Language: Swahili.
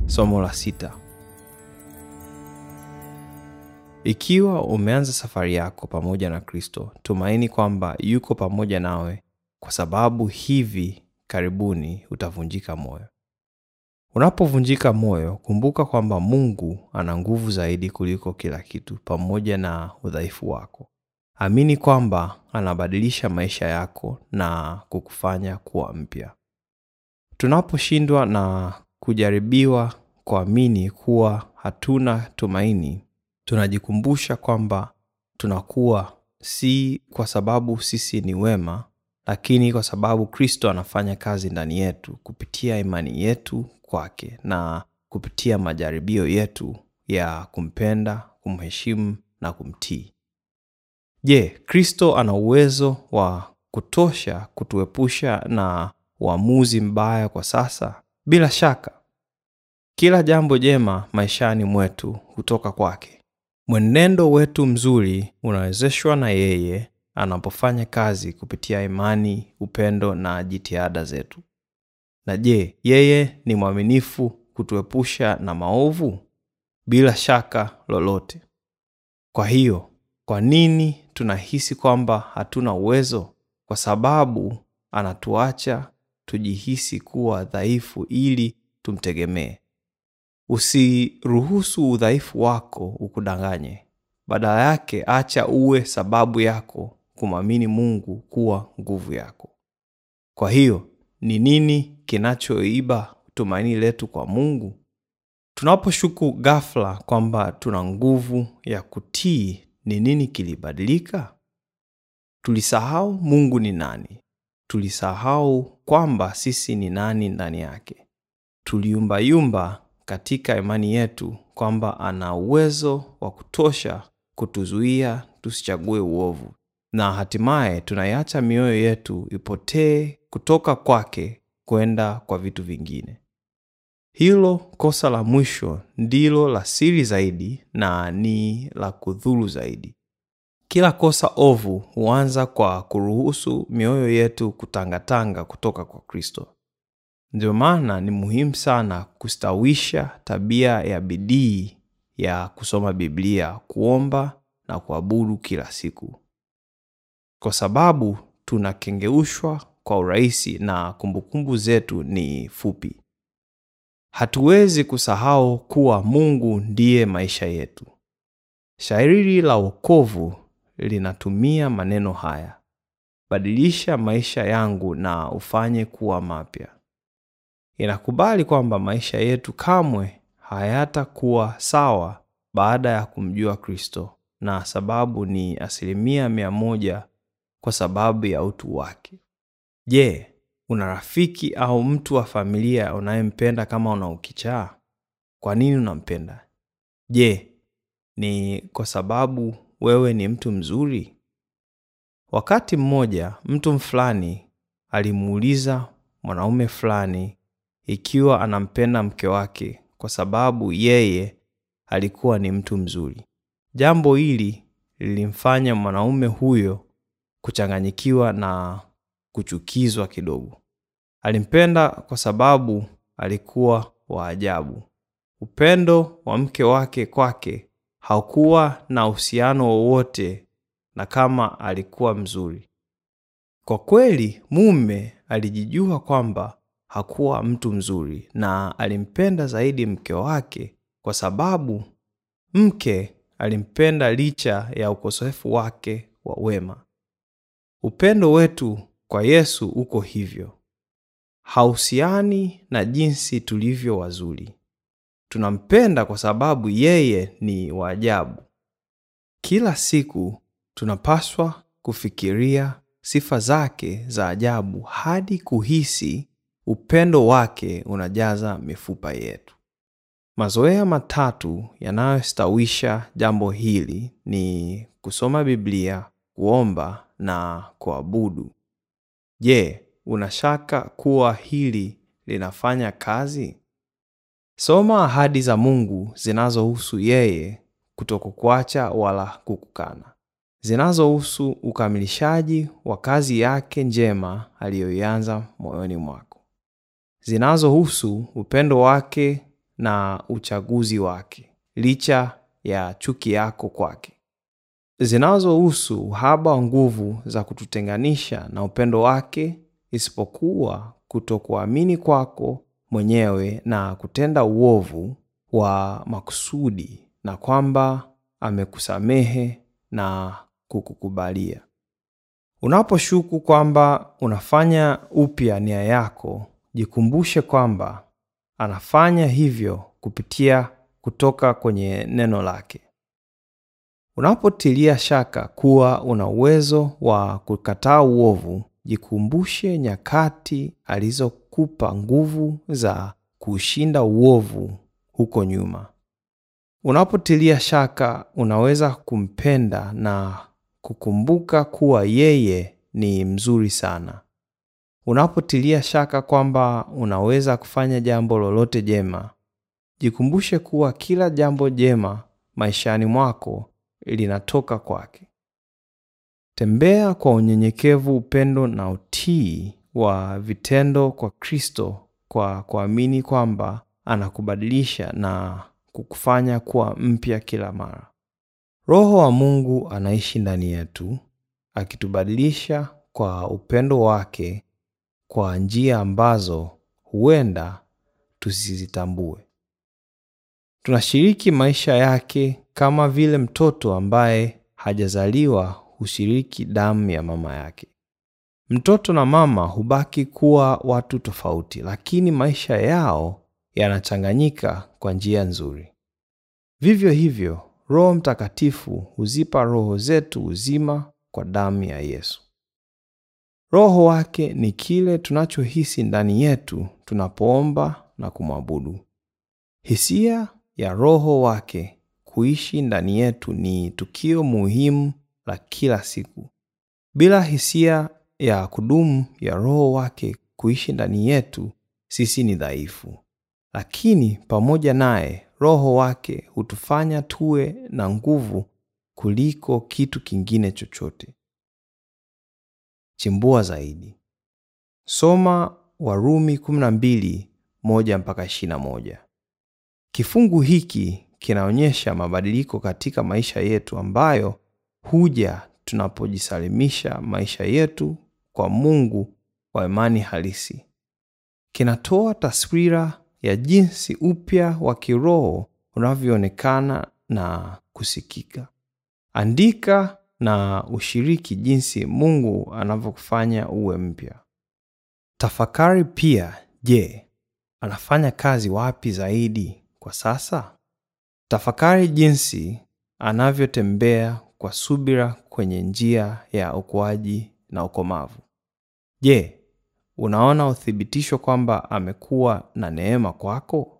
Somo la sita. Ikiwa umeanza safari yako pamoja na Kristo, tumaini kwamba yuko pamoja nawe, kwa sababu hivi karibuni utavunjika moyo. Unapovunjika moyo, kumbuka kwamba Mungu ana nguvu zaidi kuliko kila kitu, pamoja na udhaifu wako. Amini kwamba anabadilisha maisha yako na kukufanya kuwa mpya. Tunaposhindwa na kujaribiwa kuamini kuwa hatuna tumaini, tunajikumbusha kwamba tunakuwa si kwa sababu sisi ni wema, lakini kwa sababu Kristo anafanya kazi ndani yetu kupitia imani yetu kwake na kupitia majaribio yetu ya kumpenda, kumheshimu na kumtii. Je, Kristo ana uwezo wa kutosha kutuepusha na uamuzi mbaya kwa sasa? Bila shaka. Kila jambo jema maishani mwetu hutoka kwake. Mwenendo wetu mzuri unawezeshwa na yeye anapofanya kazi kupitia imani, upendo na jitihada zetu. Na je, yeye ni mwaminifu kutuepusha na maovu? Bila shaka lolote. Kwa hiyo, kwa nini tunahisi kwamba hatuna uwezo? Kwa sababu anatuacha tujihisi kuwa dhaifu ili tumtegemee. Usiruhusu udhaifu wako ukudanganye. Badala yake, acha uwe sababu yako kumwamini Mungu kuwa nguvu yako. Kwa hiyo, ni nini kinachoiba tumaini letu kwa Mungu? Tunaposhuku ghafla kwamba tuna nguvu ya kutii, ni nini kilibadilika? Tulisahau Mungu ni nani. Tulisahau kwamba sisi ni nani ndani yake. Tuliumbayumba katika imani yetu kwamba ana uwezo wa kutosha kutuzuia tusichague uovu, na hatimaye tunaiacha mioyo yetu ipotee kutoka kwake kwenda kwa vitu vingine. Hilo kosa la mwisho ndilo la siri zaidi na ni la kudhuru zaidi. Kila kosa ovu huanza kwa kuruhusu mioyo yetu kutangatanga kutoka kwa Kristo. Ndio maana ni muhimu sana kustawisha tabia ya bidii ya kusoma Biblia, kuomba na kuabudu kila siku, kwa sababu tunakengeushwa kwa urahisi na kumbukumbu zetu ni fupi. Hatuwezi kusahau kuwa Mungu ndiye maisha yetu. Shairi la wokovu linatumia maneno haya: badilisha maisha yangu na ufanye kuwa mapya. Inakubali kwamba maisha yetu kamwe hayatakuwa sawa baada ya kumjua Kristo, na sababu ni asilimia mia moja kwa sababu ya utu wake. Je, una rafiki au mtu wa familia unayempenda kama una ukichaa? Kwa nini unampenda? Je, ni kwa sababu wewe ni mtu mzuri? Wakati mmoja mtu fulani alimuuliza mwanaume fulani ikiwa anampenda mke wake kwa sababu yeye alikuwa ni mtu mzuri. Jambo hili lilimfanya mwanaume huyo kuchanganyikiwa na kuchukizwa kidogo. Alimpenda kwa sababu alikuwa wa ajabu. Upendo wa mke wake kwake haukuwa na uhusiano wowote na kama alikuwa mzuri. Kwa kweli, mume alijijua kwamba hakuwa mtu mzuri na alimpenda zaidi mke wake kwa sababu mke alimpenda licha ya ukosefu wake wa wema. Upendo wetu kwa Yesu uko hivyo, hauhusiani na jinsi tulivyo wazuri. Tunampenda kwa sababu yeye ni wa ajabu. Kila siku tunapaswa kufikiria sifa zake za ajabu hadi kuhisi upendo wake unajaza mifupa yetu. Mazoea matatu yanayostawisha jambo hili ni kusoma Biblia, kuomba na kuabudu. Je, unashaka kuwa hili linafanya kazi? Soma ahadi za Mungu zinazohusu yeye kutokukuacha wala kukukana, zinazohusu ukamilishaji wa kazi yake njema aliyoianza moyoni mwako, zinazohusu upendo wake na uchaguzi wake licha ya chuki yako kwake zinazohusu uhaba wa nguvu za kututenganisha na upendo wake isipokuwa kutokuamini kwako mwenyewe na kutenda uovu wa makusudi na kwamba amekusamehe na kukukubalia unaposhuku kwamba unafanya upya nia yako jikumbushe kwamba anafanya hivyo kupitia kutoka kwenye neno lake unapotilia shaka kuwa una uwezo wa kukataa uovu jikumbushe nyakati alizokupa nguvu za kuushinda uovu huko nyuma unapotilia shaka unaweza kumpenda na kukumbuka kuwa yeye ni mzuri sana unapotilia shaka kwamba unaweza kufanya jambo lolote jema jikumbushe kuwa kila jambo jema maishani mwako linatoka kwake tembea kwa unyenyekevu upendo na utii wa vitendo kwa kristo kwa kuamini kwamba anakubadilisha na kukufanya kuwa mpya kila mara roho wa mungu anaishi ndani yetu akitubadilisha kwa upendo wake kwa njia ambazo huenda tusizitambue tunashiriki maisha yake kama vile mtoto ambaye hajazaliwa hushiriki damu ya mama yake mtoto na mama hubaki kuwa watu tofauti lakini maisha yao yanachanganyika kwa njia nzuri vivyo hivyo roho mtakatifu huzipa roho zetu uzima kwa damu ya yesu roho wake ni kile tunachohisi ndani yetu tunapoomba na kumwabudu hisia ya roho wake kuishi ndani yetu ni tukio muhimu la kila siku bila hisia ya kudumu ya roho wake kuishi ndani yetu sisi ni dhaifu lakini pamoja naye roho wake hutufanya tuwe na nguvu kuliko kitu kingine chochote chimbua zaidi soma warumi 12 1 mpaka 21 kifungu hiki kinaonyesha mabadiliko katika maisha yetu ambayo huja tunapojisalimisha maisha yetu kwa mungu kwa imani halisi kinatoa taswira ya jinsi upya wa kiroho unavyoonekana na kusikika andika na ushiriki jinsi mungu anavyokufanya uwe mpya tafakari pia je anafanya kazi wapi zaidi kwa sasa tafakari jinsi anavyotembea kwa subira kwenye njia ya ukuaji na ukomavu je unaona uthibitisho kwamba amekuwa na neema kwako